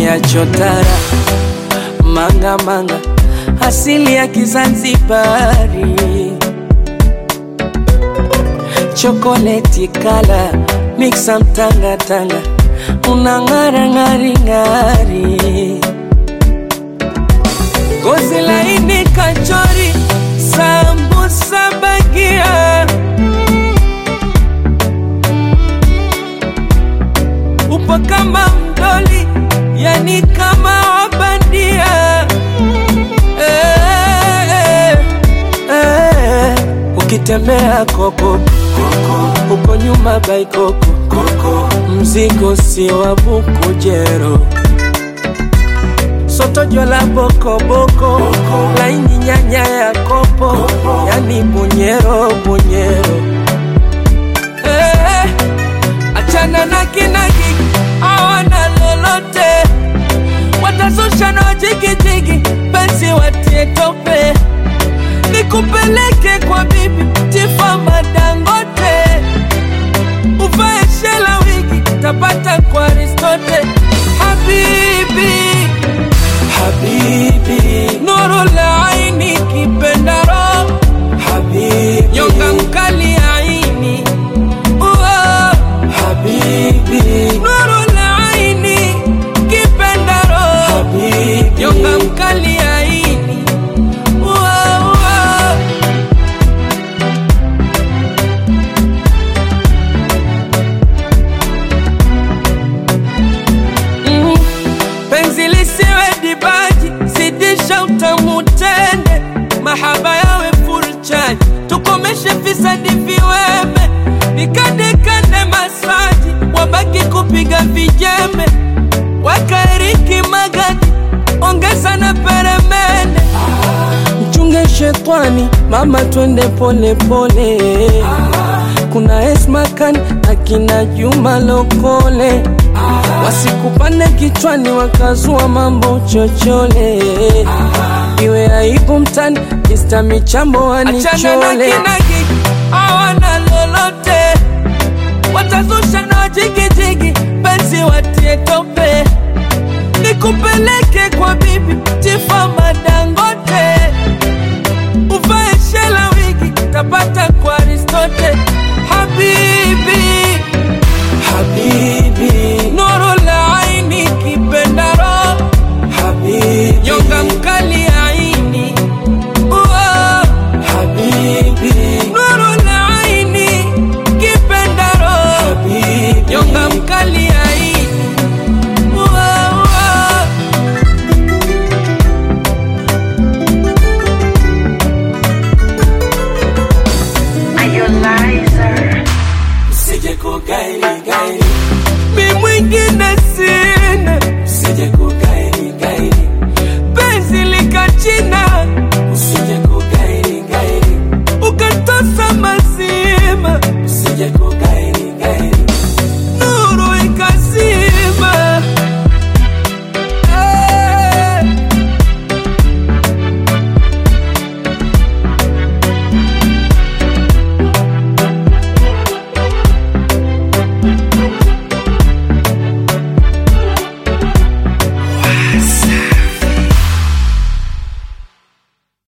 pwani ya chotara manga manga asili ya Kizanzibari chokoleti kala miksa mtanga tanga unang'ara ng'ari ng'ari gozi laini kachori sambusa bagia upo kama mdoli yani kama wabandia eh, eh, eh. ukitembea koko uko nyuma baikoko mzigo si wa bukujero soto jola bokoboko laini nyanya ya kopo yani bunyero bunyero eh, achana na kinagi awana lolote watazusha na wajigijigi penzi watie tope nikupeleke kwa bibi tifa madangote uvae shela wigi tapata kwa aristote habibi habibi nuru la aini kipendaro habibi nyonga mkali aini Uo, habibi nuru la aini kipendaro habibi nyonga mkali aini Uo, uo. Mm. penzi lisiwe dibaji zidisha utamu tende mahaba yawe furchani tukomeshe fisadi viweme nikandekande masaji wabaki kupiga vijembe wakaeriki magadi ongeza na peremende mchunge shetwani mama twende pole pole kuna esmakan akina juma lokole wasikupande kichwani wakazua mambo chochole iwe aibu mtani kista michambo Achana na wanichole kinagi hawana lolote, watazusha na wajigijigi, penzi watie tope, nikupeleke kwa bibi tifa